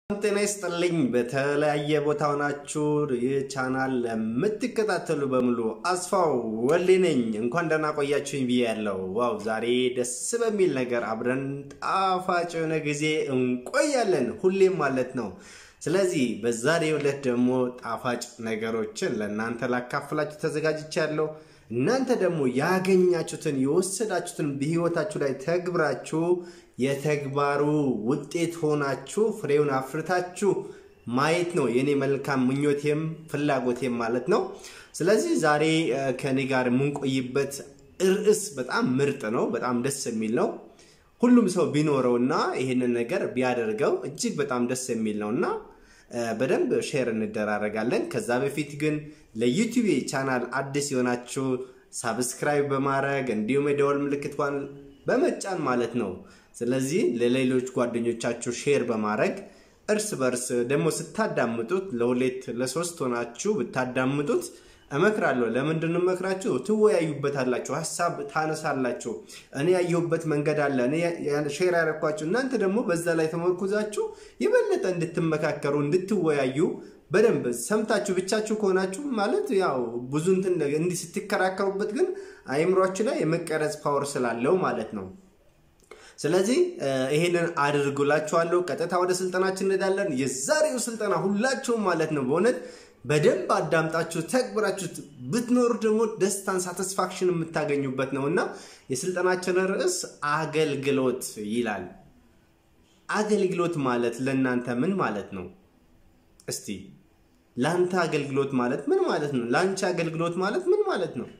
ጤና ይስጥልኝ። በተለያየ ቦታ ሆናችሁ ይህ ቻናል ለምትከታተሉ በሙሉ አስፋው ወልዴ ነኝ። እንኳን ደህና ቆያችሁኝ ብዬ ያለው ዋው፣ ዛሬ ደስ በሚል ነገር አብረን ጣፋጭ የሆነ ጊዜ እንቆያለን ሁሌም ማለት ነው። ስለዚህ በዛሬው ዕለት ደግሞ ጣፋጭ ነገሮችን ለእናንተ ላካፍላችሁ ተዘጋጅቻለሁ። እናንተ ደግሞ ያገኛችሁትን የወሰዳችሁትን በህይወታችሁ ላይ ተግብራችሁ የተግባሩ ውጤት ሆናችሁ ፍሬውን አፍርታችሁ ማየት ነው የኔ መልካም ምኞቴም ፍላጎቴም ማለት ነው። ስለዚህ ዛሬ ከኔ ጋር የምንቆይበት ርዕስ በጣም ምርጥ ነው፣ በጣም ደስ የሚል ነው። ሁሉም ሰው ቢኖረውና ይህንን ነገር ቢያደርገው እጅግ በጣም ደስ የሚል ነው እና በደንብ ሼር እንደራረጋለን። ከዛ በፊት ግን ለዩቲዩብ ቻናል አዲስ የሆናችሁ ሳብስክራይብ በማድረግ እንዲሁም የደወል ምልክቷን በመጫን ማለት ነው። ስለዚህ ለሌሎች ጓደኞቻችሁ ሼር በማድረግ እርስ በርስ ደግሞ ስታዳምጡት ለሁለት ለሶስት ሆናችሁ ብታዳምጡት እመክራለሁ። ለምንድን ነው እመክራችሁ? ትወያዩበታላችሁ፣ ሀሳብ ታነሳላችሁ። እኔ ያየሁበት መንገድ አለ፣ እኔ ሼር ያደረኳችሁ፣ እናንተ ደግሞ በዛ ላይ ተመርኩዛችሁ የበለጠ እንድትመካከሩ እንድትወያዩ በደንብ ሰምታችሁ ብቻችሁ ከሆናችሁ ማለት ያው ብዙ እንትን እንዲህ ስትከራከሩበት ግን አይምሯችሁ ላይ የመቀረጽ ፓወር ስላለው ማለት ነው። ስለዚህ ይሄንን አድርጉላችኋለሁ። ቀጥታ ወደ ስልጠናችን እንሄዳለን። የዛሬው ስልጠና ሁላችሁም ማለት ነው በእውነት በደንብ አዳምጣችሁ ተግብራችሁ ብትኖሩ ደግሞ ደስታን ሳቲስፋክሽን የምታገኙበት ነው እና የስልጠናችን ርዕስ አገልግሎት ይላል። አገልግሎት ማለት ለእናንተ ምን ማለት ነው? እስቲ ለአንተ አገልግሎት ማለት ምን ማለት ነው? ለአንቺ አገልግሎት ማለት ምን ማለት ነው?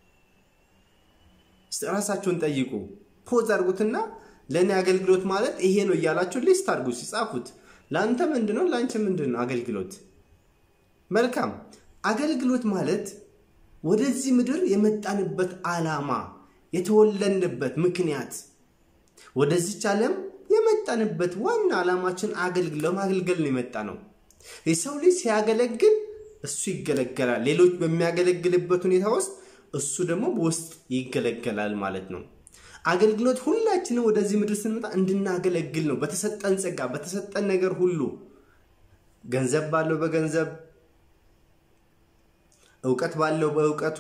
ራሳችሁን ጠይቁ። ፖዝ አድርጉትና ለእኔ አገልግሎት ማለት ይሄ ነው እያላችሁ ሊስት አድርጉ ሲጻፉት። ለአንተ ምንድን ነው? ለአንቺ ምንድን ነው አገልግሎት? መልካም አገልግሎት ማለት ወደዚህ ምድር የመጣንበት ዓላማ የተወለድንበት ምክንያት ወደዚች ዓለም የመጣንበት ዋና ዓላማችን ለማገልገል ነው የመጣ ነው። የሰው ልጅ ሲያገለግል እሱ ይገለገላል። ሌሎች በሚያገለግልበት ሁኔታ ውስጥ እሱ ደግሞ በውስጥ ይገለገላል ማለት ነው። አገልግሎት ሁላችንም ወደዚህ ምድር ስንመጣ እንድናገለግል ነው። በተሰጠን ጸጋ፣ በተሰጠን ነገር ሁሉ ገንዘብ ባለው በገንዘብ እውቀት ባለው በእውቀቱ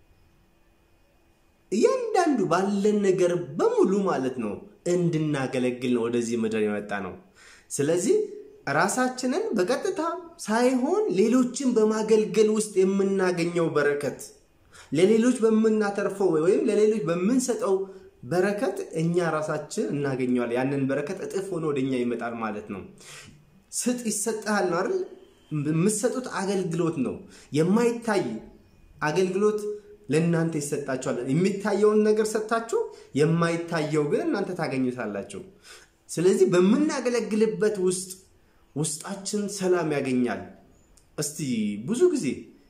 እያንዳንዱ ባለን ነገር በሙሉ ማለት ነው እንድናገለግል ነው ወደዚህ ምድር የመጣ ነው። ስለዚህ ራሳችንን በቀጥታ ሳይሆን ሌሎችን በማገልገል ውስጥ የምናገኘው በረከት ለሌሎች በምናተርፈው ወይም ለሌሎች በምንሰጠው በረከት እኛ ራሳችን እናገኘዋል። ያንን በረከት እጥፍ ሆኖ ወደኛ ይመጣል ማለት ነው። ስጥ ይሰጥሃል ነው አይደል? የምትሰጡት አገልግሎት ነው። የማይታይ አገልግሎት ለእናንተ ይሰጣችኋል። የሚታየውን ነገር ሰጥታችሁ የማይታየው ግን እናንተ ታገኙታላችሁ። ስለዚህ በምናገለግልበት ውስጥ ውስጣችን ሰላም ያገኛል። እስቲ ብዙ ጊዜ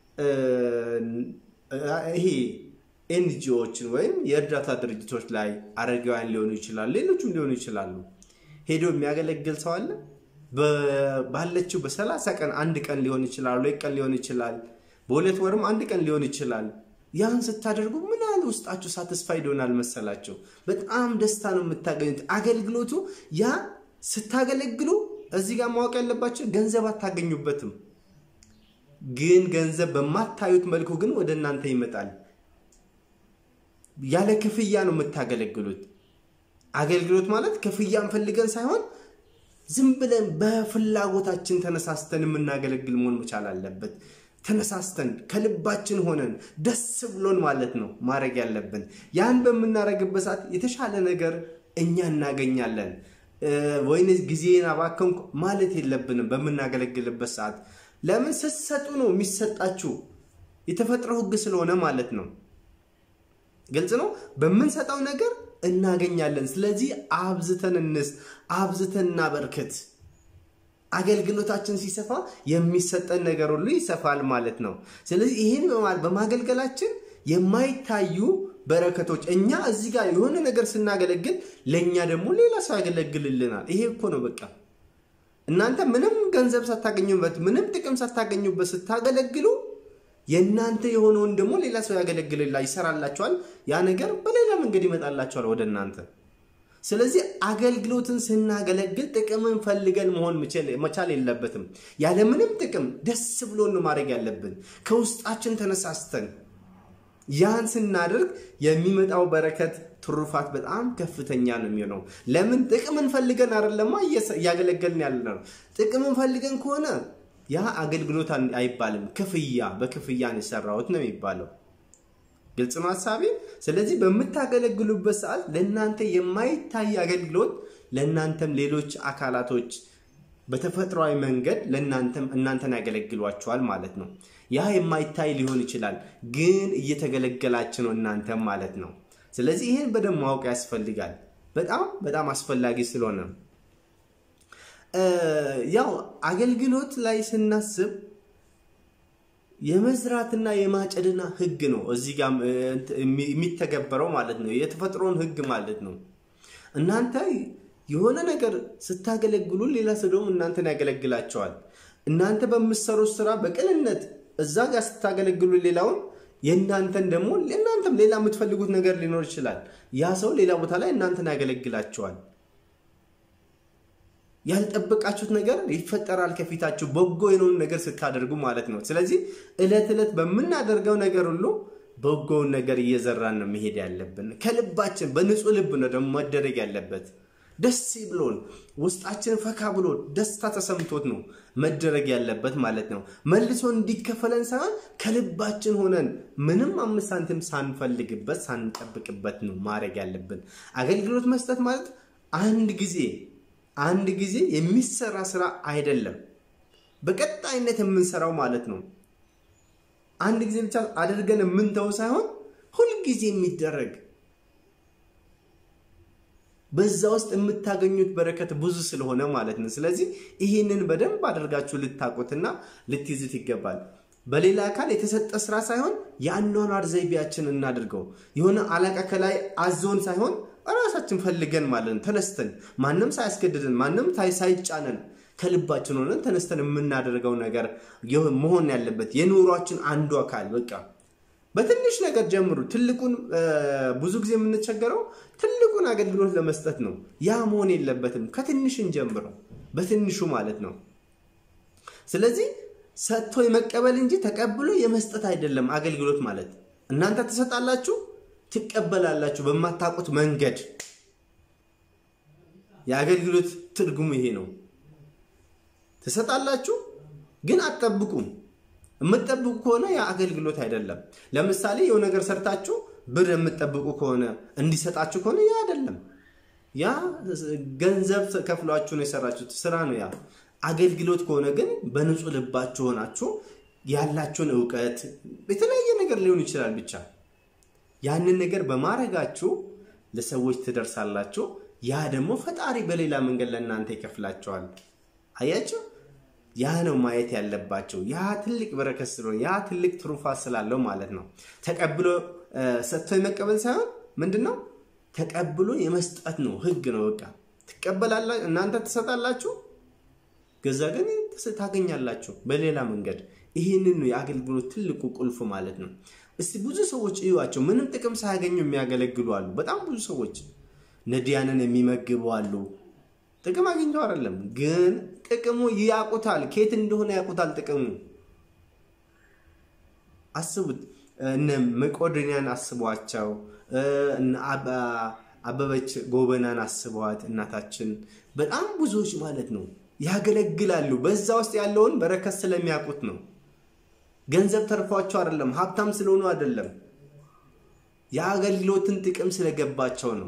ይሄ ኤንጂኦዎችን ወይም የእርዳታ ድርጅቶች ላይ አረጋውያን ሊሆኑ ይችላሉ፣ ሌሎችም ሊሆኑ ይችላሉ። ሄዶ የሚያገለግል ሰው አለ። ባለችው በሰላሳ ቀን አንድ ቀን ሊሆን ይችላል፣ ሁለት ቀን ሊሆን ይችላል፣ በሁለት ወርም አንድ ቀን ሊሆን ይችላል። ያን ስታደርጉ ምን ያህል ውስጣችሁ ሳትስፋይድ ይሆናል መሰላቸው? በጣም ደስታ ነው የምታገኙት። አገልግሎቱ ያ ስታገለግሉ እዚህ ጋር ማወቅ ያለባቸው ገንዘብ አታገኙበትም፣ ግን ገንዘብ በማታዩት መልኩ ግን ወደ እናንተ ይመጣል። ያለ ክፍያ ነው የምታገለግሉት። አገልግሎት ማለት ክፍያን ፈልገን ሳይሆን ዝም ብለን በፍላጎታችን ተነሳስተን የምናገለግል መሆን መቻል አለበት። ተነሳስተን ከልባችን ሆነን ደስ ብሎን ማለት ነው ማድረግ ያለብን። ያን በምናደርግበት ሰዓት የተሻለ ነገር እኛ እናገኛለን። ወይን ጊዜን አባከንኩ ማለት የለብንም። በምናገለግልበት ሰዓት ለምን ስትሰጡ ነው የሚሰጣችሁ። የተፈጥሮ ሕግ ስለሆነ ማለት ነው። ግልጽ ነው። በምንሰጠው ነገር እናገኛለን። ስለዚህ አብዝተን እንስ አብዝተን እናበርክት። አገልግሎታችን ሲሰፋ የሚሰጠን ነገር ሁሉ ይሰፋል ማለት ነው። ስለዚህ ይህን በማገልገላችን የማይታዩ በረከቶች እኛ እዚህ ጋር የሆነ ነገር ስናገለግል ለእኛ ደግሞ ሌላ ሰው ያገለግልልናል። ይሄ እኮ ነው በቃ። እናንተ ምንም ገንዘብ ሳታገኙበት፣ ምንም ጥቅም ሳታገኙበት ስታገለግሉ የእናንተ የሆነውን ደግሞ ሌላ ሰው ያገለግልላ ይሰራላቸዋል። ያ ነገር በሌላ መንገድ ይመጣላቸዋል ወደ እናንተ። ስለዚህ አገልግሎትን ስናገለግል ጥቅምን ፈልገን መሆን መቻል የለበትም። ያለምንም ጥቅም ደስ ብሎን ማድረግ ያለብን ከውስጣችን ተነሳስተን ያን ስናደርግ የሚመጣው በረከት ትሩፋት በጣም ከፍተኛ ነው የሚሆነው። ለምን ጥቅምን ፈልገን አይደለማ እያገለገልን ያለ ነው። ጥቅምን ፈልገን ከሆነ ያ አገልግሎት አይባልም። ክፍያ በክፍያ ነው የሰራሁት ነው የሚባለው። ግልጽ ነው ሀሳቤ። ስለዚህ በምታገለግሉበት ሰዓት ለእናንተ የማይታይ አገልግሎት ለእናንተም ሌሎች አካላቶች በተፈጥሯዊ መንገድ ለእናንተም እናንተን ያገለግሏቸዋል ማለት ነው። ያ የማይታይ ሊሆን ይችላል፣ ግን እየተገለገላች ነው እናንተም ማለት ነው። ስለዚህ ይህን በደንብ ማወቅ ያስፈልጋል። በጣም በጣም አስፈላጊ ስለሆነ ያው አገልግሎት ላይ ስናስብ የመዝራትና የማጨድና ህግ ነው እዚህ ጋር የሚተገበረው ማለት ነው። የተፈጥሮን ህግ ማለት ነው። እናንተ የሆነ ነገር ስታገለግሉ ሌላ ሰው ደግሞ እናንተን ያገለግላቸዋል። እናንተ በምትሰሩት ስራ በቅንነት እዛ ጋር ስታገለግሉ ሌላውን የእናንተን ደግሞ እናንተም ሌላ የምትፈልጉት ነገር ሊኖር ይችላል። ያ ሰው ሌላ ቦታ ላይ እናንተን ያገለግላቸዋል። ያልጠበቃችሁት ነገር ይፈጠራል ከፊታችሁ በጎ የሆነውን ነገር ስታደርጉ ማለት ነው። ስለዚህ እለት ዕለት በምናደርገው ነገር ሁሉ በጎውን ነገር እየዘራን ነው መሄድ ያለብን። ከልባችን በንጹህ ልብ ነው ደግሞ መደረግ ያለበት። ደስ ብሎን ውስጣችን ፈካ ብሎ ደስታ ተሰምቶት ነው መደረግ ያለበት ማለት ነው። መልሶ እንዲከፈለን ሳይሆን ከልባችን ሆነን ምንም አምስት ሳንቲም ሳንፈልግበት ሳንጠብቅበት ነው ማድረግ ያለብን። አገልግሎት መስጠት ማለት አንድ ጊዜ አንድ ጊዜ የሚሰራ ስራ አይደለም፣ በቀጣይነት የምንሰራው ማለት ነው። አንድ ጊዜ ብቻ አድርገን የምንተው ሳይሆን ሁልጊዜ የሚደረግ በዛ ውስጥ የምታገኙት በረከት ብዙ ስለሆነ ማለት ነው። ስለዚህ ይህንን በደንብ አድርጋችሁ ልታውቁትና ልትይዙት ይገባል። በሌላ አካል የተሰጠ ስራ ሳይሆን የአኗኗር ዘይቤያችን እናድርገው። የሆነ አለቃ ከላይ አዞን ሳይሆን ራሳችን ፈልገን ማለት ነው። ተነስተን ማንም ሳያስገድደን ማንም ሳይጫነን ከልባችን ሆነን ተነስተን የምናደርገው ነገር መሆን ያለበት የኑሯችን አንዱ አካል በቃ በትንሽ ነገር ጀምሩ። ትልቁን ብዙ ጊዜ የምንቸገረው ትልቁን አገልግሎት ለመስጠት ነው። ያ መሆን የለበትም። ከትንሽን ጀምረው በትንሹ ማለት ነው። ስለዚህ ሰጥቶ የመቀበል እንጂ ተቀብሎ የመስጠት አይደለም አገልግሎት ማለት። እናንተ ትሰጣላችሁ፣ ትቀበላላችሁ በማታውቁት መንገድ። የአገልግሎት ትርጉሙ ይሄ ነው። ትሰጣላችሁ፣ ግን አትጠብቁም። የምትጠብቁ ከሆነ ያ አገልግሎት አይደለም። ለምሳሌ የሆነ ነገር ሰርታችሁ ብር የምትጠብቁ ከሆነ እንዲሰጣችሁ ከሆነ ያ አይደለም። ያ ገንዘብ ከፍሏችሁ ነው የሰራችሁት ስራ ነው ያ። አገልግሎት ከሆነ ግን በንጹህ ልባችሁ ሆናችሁ ያላችሁን እውቀት የተለያየ ነገር ሊሆን ይችላል ብቻ ያንን ነገር በማድረጋችሁ ለሰዎች ትደርሳላችሁ። ያ ደግሞ ፈጣሪ በሌላ መንገድ ለእናንተ ይከፍላቸዋል። አያችሁ? ያ ነው ማየት ያለባቸው። ያ ትልቅ በረከት ስለሆነ ያ ትልቅ ትሩፋት ስላለው ማለት ነው። ተቀብሎ ሰጥቶ የመቀበል ሳይሆን ምንድን ነው ተቀብሎ የመስጠት ነው። ህግ ነው። በቃ ትቀበላላ እናንተ ትሰጣላችሁ፣ ገዛ ግን ታገኛላችሁ በሌላ መንገድ። ይህንን ነው የአገልግሎት ትልቁ ቁልፍ ማለት ነው። እስቲ ብዙ ሰዎች እዩዋቸው፣ ምንም ጥቅም ሳያገኙ የሚያገለግሉ አሉ። በጣም ብዙ ሰዎች ነዲያንን የሚመግቡ አሉ። ጥቅም አግኝተው አይደለም፣ ግን ጥቅሙ ያውቁታል። ከየት እንደሆነ ያውቁታል ጥቅሙ። አስቡት። እነ መቄዶንያን አስቧቸው፣ አበበች ጎበናን አስቧት፣ እናታችን በጣም ብዙዎች ማለት ነው ያገለግላሉ። በዛ ውስጥ ያለውን በረከት ስለሚያውቁት ነው። ገንዘብ ተርፏቸው አይደለም፣ ሀብታም ስለሆኑ አይደለም፣ የአገልግሎትን ጥቅም ስለገባቸው ነው።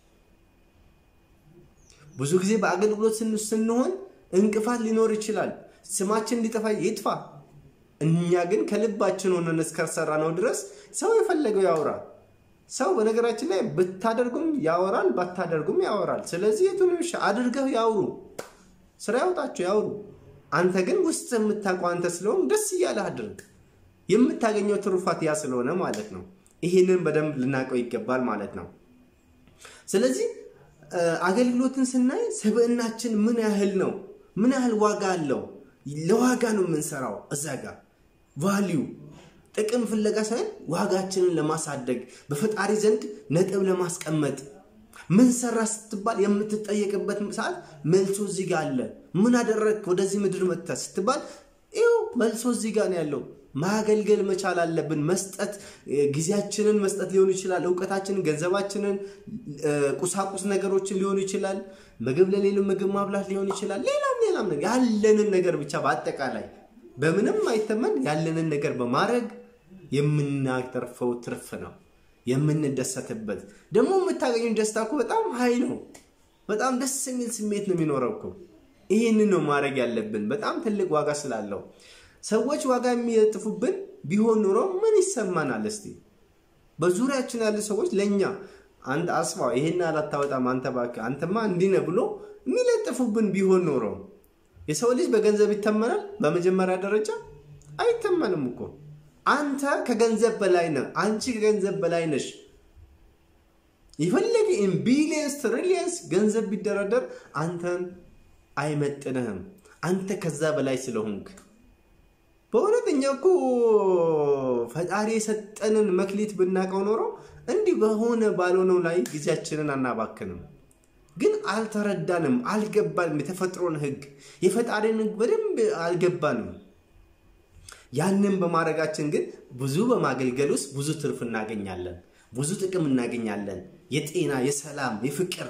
ብዙ ጊዜ በአገልግሎት ስንሆን እንቅፋት ሊኖር ይችላል። ስማችን እንዲጠፋ ይጥፋ። እኛ ግን ከልባችን ሆነን እስከሰራ ነው ድረስ ሰው የፈለገው ያወራ። ሰው በነገራችን ላይ ብታደርጉም ያወራል፣ ባታደርጉም ያወራል። ስለዚህ የቱን አድርገው ያውሩ፣ ስራ ያውጣቸው ያውሩ። አንተ ግን ውስጥ የምታውቀው አንተ ስለሆን ደስ እያለህ አድርግ። የምታገኘው ትሩፋት ያ ስለሆነ ማለት ነው። ይህንን በደንብ ልናውቀው ይገባል ማለት ነው። ስለዚህ አገልግሎትን ስናይ ስብዕናችን ምን ያህል ነው? ምን ያህል ዋጋ አለው? ለዋጋ ነው የምንሰራው። እዛ ጋር ቫሊዩ ጥቅም ፍለጋ ሳይሆን ዋጋችንን ለማሳደግ በፈጣሪ ዘንድ ነጥብ ለማስቀመጥ ምን ሰራ ስትባል የምትጠየቅበት ሰዓት መልሶ እዚህ ጋር አለ። ምን አደረግክ ወደዚህ ምድር መጥተህ ስትባል ይኸው መልሶ እዚህ ጋር ነው ያለው። ማገልገል መቻል አለብን። መስጠት ጊዜያችንን መስጠት ሊሆን ይችላል። እውቀታችንን፣ ገንዘባችንን፣ ቁሳቁስ ነገሮችን ሊሆን ይችላል። ምግብ ለሌሉ ምግብ ማብላት ሊሆን ይችላል። ሌላም ሌላም ነገር ያለንን ነገር ብቻ በአጠቃላይ በምንም አይተመን ያለንን ነገር በማድረግ የምናተርፈው ትርፍ ነው የምንደሰትበት። ደግሞ የምታገኙት ደስታ እኮ በጣም ሀይ ነው። በጣም ደስ የሚል ስሜት ነው የሚኖረው እኮ። ይህንን ነው ማድረግ ያለብን በጣም ትልቅ ዋጋ ስላለው ሰዎች ዋጋ የሚለጥፉብን ቢሆን ኑሮ ምን ይሰማናል? እስቲ በዙሪያችን ያሉ ሰዎች ለእኛ አንተ አስፋው ይሄን አላታወጣም አንተ እባክህ አንተማ እንዲህ ነህ ብሎ የሚለጥፉብን ቢሆን ኖሮ የሰው ልጅ በገንዘብ ይተመናል? በመጀመሪያ ደረጃ አይተመንም እኮ። አንተ ከገንዘብ በላይ ነህ። አንቺ ከገንዘብ በላይ ነሽ። የፈለገ ኢን ቢሊየንስ ትሪሊየንስ ገንዘብ ቢደረደር አንተን አይመጥንህም። አንተ ከዛ በላይ ስለሆንክ በእውነተኛ እኮ ፈጣሪ የሰጠንን መክሊት ብናውቀው ኖሮ እንዲህ በሆነ ባልሆነው ላይ ጊዜያችንን አናባክንም። ግን አልተረዳንም፣ አልገባንም። የተፈጥሮን ሕግ የፈጣሪን ሕግ በደንብ አልገባንም። ያንን በማድረጋችን ግን ብዙ በማገልገል ውስጥ ብዙ ትርፍ እናገኛለን፣ ብዙ ጥቅም እናገኛለን። የጤና፣ የሰላም፣ የፍቅር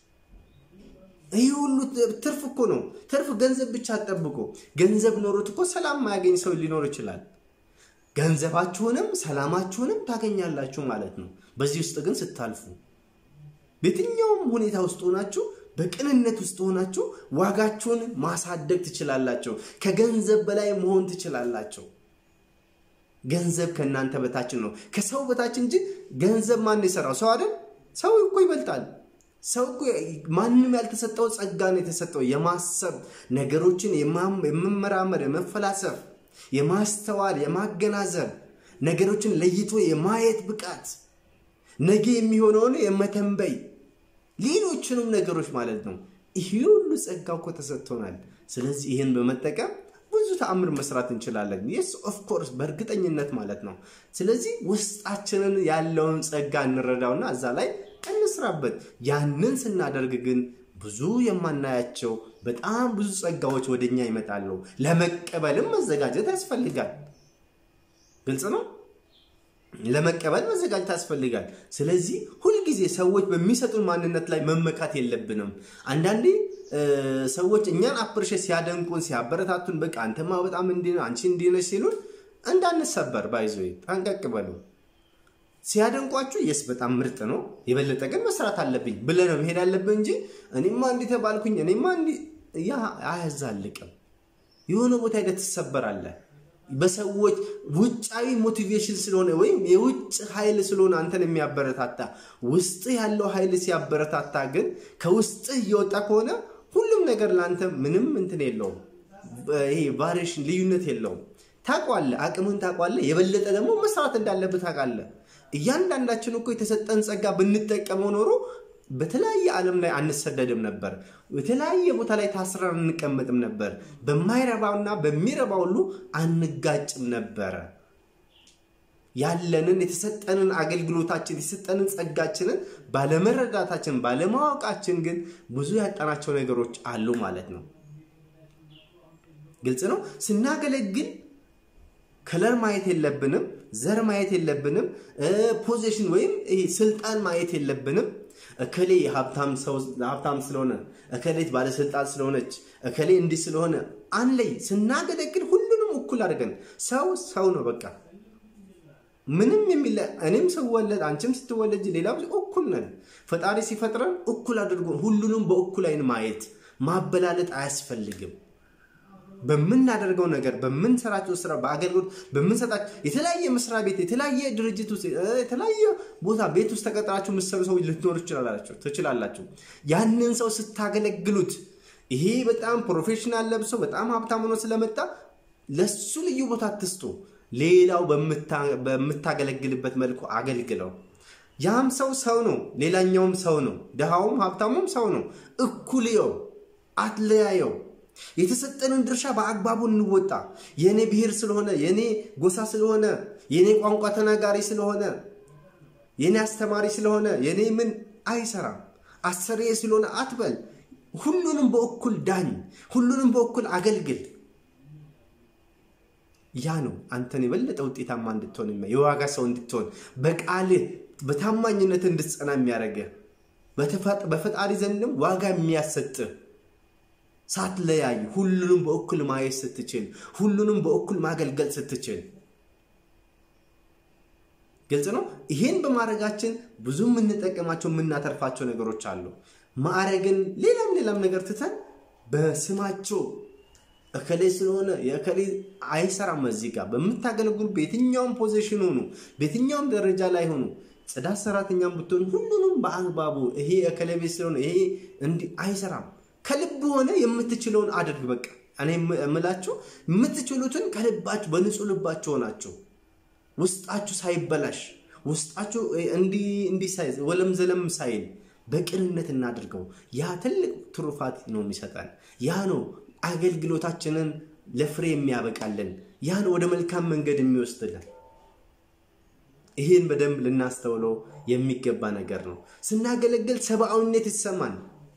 ይህ ሁሉ ትርፍ እኮ ነው። ትርፍ ገንዘብ ብቻ አጠብቆ ገንዘብ ኖሮት እኮ ሰላም ማያገኝ ሰው ሊኖር ይችላል። ገንዘባችሁንም ሰላማችሁንም ታገኛላችሁ ማለት ነው። በዚህ ውስጥ ግን ስታልፉ በየትኛውም ሁኔታ ውስጥ ሆናችሁ በቅንነት ውስጥ ሆናችሁ ዋጋችሁን ማሳደግ ትችላላችሁ። ከገንዘብ በላይ መሆን ትችላላችሁ። ገንዘብ ከእናንተ በታችን ነው፣ ከሰው በታች እንጂ ገንዘብ ማን የሰራው ሰው አይደል? ሰው እኮ ይበልጣል። ሰው እኮ ማንም ያልተሰጠው ጸጋ ነው የተሰጠው። የማሰብ ነገሮችን የመመራመር፣ የመፈላሰፍ፣ የማስተዋል፣ የማገናዘብ ነገሮችን ለይቶ የማየት ብቃት፣ ነገ የሚሆነውን የመተንበይ ሌሎችንም ነገሮች ማለት ነው። ይህ ሁሉ ጸጋ እኮ ተሰጥቶናል። ስለዚህ ይህን በመጠቀም ብዙ ተአምር መስራት እንችላለን። የስ ኦፍኮርስ በእርግጠኝነት ማለት ነው። ስለዚህ ውስጣችንን ያለውን ጸጋ እንረዳውና እዛ ላይ እንስራበት። ያንን ስናደርግ ግን ብዙ የማናያቸው በጣም ብዙ ጸጋዎች ወደኛ ይመጣሉ። ለመቀበልም መዘጋጀት ያስፈልጋል። ግልጽ ነው። ለመቀበል መዘጋጀት ያስፈልጋል። ስለዚህ ሁልጊዜ ሰዎች በሚሰጡን ማንነት ላይ መመካት የለብንም። አንዳንዴ ሰዎች እኛን አፕርሼት ሲያደንቁን ሲያበረታቱን፣ በቃ አንተማ በጣም እንዲህ ነህ አንቺ እንዲህ ነሽ ሲሉን እንዳንሰበር ባይዞ ጠንቀቅ በሉ። ሲያደንቋችሁ የስ በጣም ምርጥ ነው፣ የበለጠ ግን መስራት አለብኝ ብለህ ነው መሄድ አለብህ እንጂ እኔማ እንዲህ ተባልኩኝ እኔማ እንዲህ ያ አያዛልቅም። የሆነ ቦታ ሄደህ ትሰበራለህ። በሰዎች ውጫዊ ሞቲቬሽን ስለሆነ ወይም የውጭ ኃይል ስለሆነ አንተን የሚያበረታታ ውስጥህ ያለው ኃይል ሲያበረታታ ግን ከውስጥህ እየወጣ ከሆነ ሁሉም ነገር ለአንተ ምንም እንትን የለውም። ይሄ ቫሪዬሽን ልዩነት የለውም። ታውቋለህ፣ አቅምህን ታውቋለህ። የበለጠ ደግሞ መስራት እንዳለብህ ታውቃለህ። እያንዳንዳችን እኮ የተሰጠን ጸጋ ብንጠቀመው ኖሮ በተለያየ ዓለም ላይ አንሰደድም ነበር። የተለያየ ቦታ ላይ ታስረን አንቀመጥም ነበር። በማይረባውና በሚረባ ሁሉ አንጋጭም ነበረ። ያለንን የተሰጠንን አገልግሎታችን የተሰጠንን ጸጋችንን ባለመረዳታችን ባለማወቃችን ግን ብዙ ያጣናቸው ነገሮች አሉ ማለት ነው። ግልጽ ነው። ስናገለግል ከለር ማየት የለብንም። ዘር ማየት የለብንም። ፖዚሽን ወይም ይሄ ስልጣን ማየት የለብንም። እከሌ ሀብታም ስለሆነ፣ እከሌት ባለስልጣን ስለሆነች፣ እከሌ እንዲህ ስለሆነ አንለይ። ስናገለግል ሁሉንም እኩል አድርገን ሰው ሰው ነው በቃ ምንም የሚለ እኔም ስወለድ አንቺም ስትወለጅ ሌላ እኩል ነን። ፈጣሪ ሲፈጥረን እኩል አድርጎ ሁሉንም በእኩል አይን ማየት ማበላለጥ አያስፈልግም። በምናደርገው ነገር በምንሰራቸው ስራ በአገልግሎት በምንሰጣቸው የተለያየ መስሪያ ቤት የተለያየ ድርጅት ውስጥ የተለያየ ቦታ ቤት ውስጥ ተቀጥራችሁ የምትሰሩ ሰዎች ልትኖሩ ትችላላችሁ። ያንን ሰው ስታገለግሉት ይሄ በጣም ፕሮፌሽናል ለብሶ በጣም ሀብታም ሆኖ ስለመጣ ለሱ ልዩ ቦታ አትስጡ። ሌላው በምታገለግልበት መልኩ አገልግለው። ያም ሰው ሰው ነው፣ ሌላኛውም ሰው ነው። ድሃውም ሀብታሙም ሰው ነው። እኩልየው፣ አትለያየው። የተሰጠንን ድርሻ በአግባቡ እንወጣ። የእኔ ብሔር ስለሆነ የእኔ ጎሳ ስለሆነ የእኔ ቋንቋ ተናጋሪ ስለሆነ የእኔ አስተማሪ ስለሆነ የእኔ ምን አይሰራም። አሰሬ ስለሆነ አትበል። ሁሉንም በእኩል ዳኝ፣ ሁሉንም በእኩል አገልግል። ያ ነው አንተን የበለጠ ውጤታማ እንድትሆን የዋጋ ሰው እንድትሆን በቃልህ በታማኝነት እንድትጸና የሚያደርግህ በፈጣሪ ዘንድም ዋጋ የሚያሰጥህ ሳትለያይ ሁሉንም በእኩል ማየት ስትችል፣ ሁሉንም በእኩል ማገልገል ስትችል ግልጽ ነው። ይሄን በማድረጋችን ብዙ የምንጠቀማቸው የምናተርፋቸው ነገሮች አሉ። ማዕረግን ሌላም ሌላም ነገር ትተን በስማቸው እከሌ ስለሆነ የእከሌ አይሰራም። እዚህ ጋር በምታገለግሉ በየትኛውም ፖዚሽን ሆኑ፣ በየትኛውም ደረጃ ላይ ሆኑ፣ ጽዳት ሰራተኛም ብትሆን ሁሉንም በአግባቡ ይሄ እከሌ ቤት ስለሆነ ይሄ እንዲህ አይሰራም። ከልብ ሆነ የምትችለውን አድርግ። በቃ እኔ የምላችሁ የምትችሉትን ከልባችሁ በንጹህ ልባችሁ ሆናችሁ ውስጣችሁ ሳይበላሽ ውስጣችሁ እንዲህ ሳይዝ ወለም ዘለም ሳይል በቅንነት እናድርገው። ያ ትልቅ ትሩፋት ነው የሚሰጠን። ያ ነው አገልግሎታችንን ለፍሬ የሚያበቃልን። ያ ነው ወደ መልካም መንገድ የሚወስድልን። ይህን በደንብ ልናስተውለው የሚገባ ነገር ነው። ስናገለግል ሰብአዊነት ይሰማን።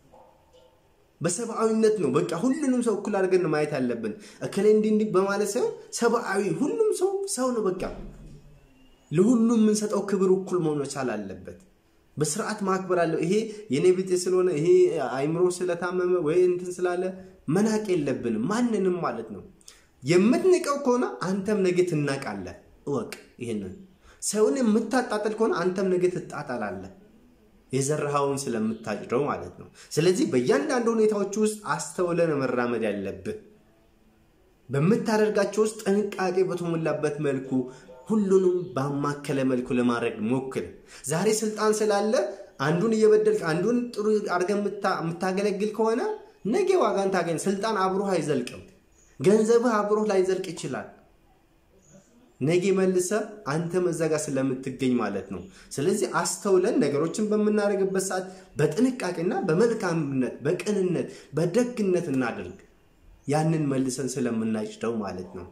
በሰብአዊነት ነው በቃ ሁሉንም ሰው እኩል አድርገን ማየት አለብን። እከሌ እንዲህ እንዲህ በማለት ሳይሆን ሰብአዊ፣ ሁሉም ሰው ሰው ነው በቃ ለሁሉም የምንሰጠው ክብር እኩል መሆን መቻል አለበት። በስርዓት ማክበር አለው። ይሄ የኔ ቢጤ ስለሆነ ይሄ አይምሮ ስለታመመ ወይ እንትን ስላለ መናቅ የለብንም ማንንም ማለት ነው። የምትንቀው ከሆነ አንተም ነገ ትናቃለህ። እወቅ ይህንን። ሰውን የምታጣጥል ከሆነ አንተም ነገ ትጣጣላለህ። የዘራኸውን ስለምታጭደው ማለት ነው። ስለዚህ በእያንዳንዱ ሁኔታዎች ውስጥ አስተውለን መራመድ ያለብህ በምታደርጋቸው ውስጥ ጥንቃቄ በተሞላበት መልኩ ሁሉንም ባማከለ መልኩ ለማድረግ ሞክር። ዛሬ ስልጣን ስላለ አንዱን እየበደልክ አንዱን ጥሩ አድርገህ የምታገለግል ከሆነ ነገ ዋጋን ታገኝ። ስልጣን አብሮህ አይዘልቅም። ገንዘብህ አብሮህ ላይዘልቅ ይችላል። ነገ መልሰ አንተ መዘጋ ስለምትገኝ ማለት ነው። ስለዚህ አስተውለን ነገሮችን በምናደርግበት ሰዓት በጥንቃቄና በመልካምነት በቅንነት በደግነት እናድርግ። ያንን መልሰን ስለምናጭደው ማለት ነው።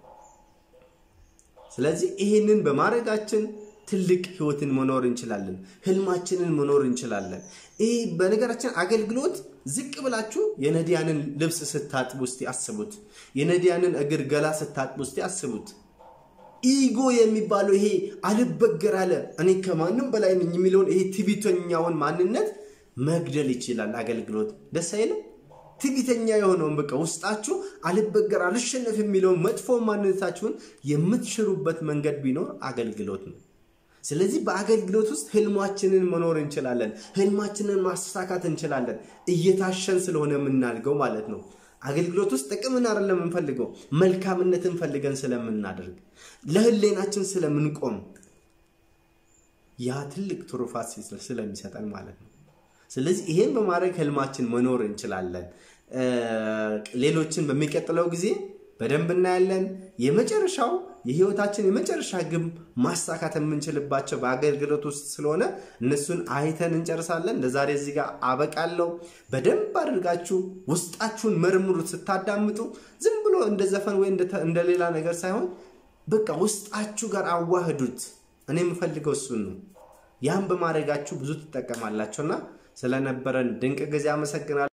ስለዚህ ይህንን በማድረጋችን ትልቅ ህይወትን መኖር እንችላለን። ህልማችንን መኖር እንችላለን። ይህ በነገራችን አገልግሎት ዝቅ ብላችሁ የነዲያንን ልብስ ስታጥቡ ውስጥ አስቡት። የነዲያንን እግር ገላ ስታጥቡ ውስጥ አስቡት። ኢጎ የሚባለው ይሄ አልበገር አለ እኔ ከማንም በላይ ነኝ የሚለውን ይሄ ትዕቢተኛውን ማንነት መግደል ይችላል አገልግሎት። ደስ አይልም? ትዕቢተኛ የሆነውን በቃ ውስጣችሁ አልበገር አልሸነፍ የሚለውን መጥፎ ማንነታችሁን የምትሽሩበት መንገድ ቢኖር አገልግሎት ነው። ስለዚህ በአገልግሎት ውስጥ ህልማችንን መኖር እንችላለን። ህልማችንን ማሳካት እንችላለን። እየታሸን ስለሆነ የምናድገው ማለት ነው። አገልግሎት ውስጥ ጥቅምን አይደለም የምንፈልገው፣ መልካምነትን ፈልገን ስለምናደርግ ለህሌናችን ስለምንቆም ያ ትልቅ ትሩፋት ስለሚሰጠን ማለት ነው። ስለዚህ ይሄን በማድረግ ህልማችን መኖር እንችላለን። ሌሎችን በሚቀጥለው ጊዜ በደንብ እናያለን። የመጨረሻው የህይወታችን የመጨረሻ ግብ ማሳካት የምንችልባቸው በአገልግሎት ውስጥ ስለሆነ እነሱን አይተን እንጨርሳለን። ለዛሬ እዚህ ጋር አበቃለሁ። በደንብ አድርጋችሁ ውስጣችሁን መርምሩት። ስታዳምጡ ዝም ብሎ እንደ ዘፈን ወይ እንደ ሌላ ነገር ሳይሆን በቃ ውስጣችሁ ጋር አዋህዱት። እኔ የምፈልገው እሱን ነው። ያን በማድረጋችሁ ብዙ ትጠቀማላችሁና ስለነበረን ድንቅ ጊዜ አመሰግናለሁ።